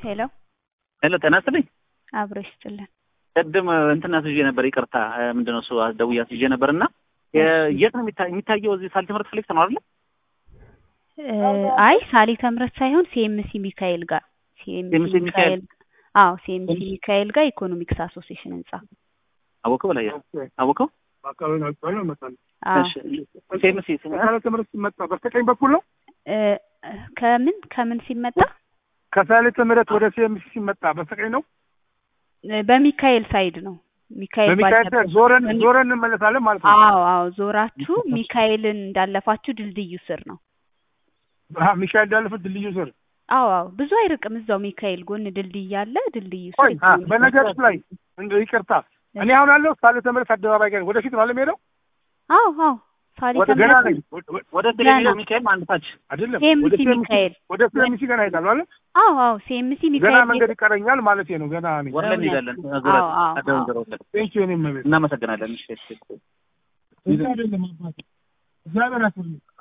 ሄሎ ሄሎ ጤና ይስጥልኝ። አብሮ ይስጥልን። ቅድም እንትን አስይዤ ነበር፣ ይቅርታ ምንድነው እሱ ደውዬ አስይዤ ነበር እና የት ነው የሚታ- የሚታየው? እዚህ ሳልት ትምህርት ፍሌክስ ነው አይደለ? አይ ሳሊተ ምሕረት ሳይሆን ሲኤምሲ ሚካኤል ጋር ሲኤምሲ ሲኤምሲ ሚካኤል። ሚካኤል አዎ ሲኤምሲ ሚካኤል ጋር ኢኮኖሚክስ አሶሲዬሽን ህንጻ አወቀው በላይ አወቀው። በአካባቢ ነው አካባቢ ነው እመጣለሁ። አዎ እሺ ሴምሲ ከሳሌ ትምህርት ሲመጣ በስተቀኝ በኩል ነው። እ፣ ከምን ከምን ሲመጣ ከሳሌ ትምህርት ወደ ሲኤምሲ ሲመጣ በስተቀኝ ነው። እ፣ በሚካኤል ሳይድ ነው ሚካኤል በሚካኤል ባለበት- ዞረን በሚ- ዞረን እንመለሳለን ማለት ነው። አዎ አዎ ዞራችሁ ሚካኤልን እንዳለፋችሁ ድልድዩ ስር ነው አሀ፣ ሚካኤል እንዳለፈ ድልድዩ ስር አዎ አዎ ብዙ አይርቅም እዛው ሚካኤል ጎን ድልድይ አለ ድልድዩ ቆይ ስር አ፣ ኢኮኖሚክስ በነገሮች ላይ እንደ ይቅርታ እኔ አሁን ያለው ሳሌ ትምህርት አደባባይ ጋር ወደፊት ነው የምሄደው። አዎ አዎ ሳሊተ ወደ ገና ምሕረት ነኝ ወደ- ወደ- ወደ ገና። ቴሌቪዥን ሚካኤል አንድ ታች አይደለም ሲኤምሲ ወደ ሲኤምሲ ሚካኤል ወደ ሲኤምሲ ገና ሄዳለሁ አለ አዎ አዎ ሲኤምሲ ገና ሚካኤል መንገድ ይቀረኛል ማለት ነው። ገና ነኝ። ወርለን እውነት። እንሄዳለን። አዎ፣ ዙረት አዎ፣ አደውን አዎ። ዙረት ቴንኪው እኔም መቤት እናመሰግናለን። እሺ እሺ እዛ አይደለም አባቴ እግዚአብሔር ያክብርልኝ።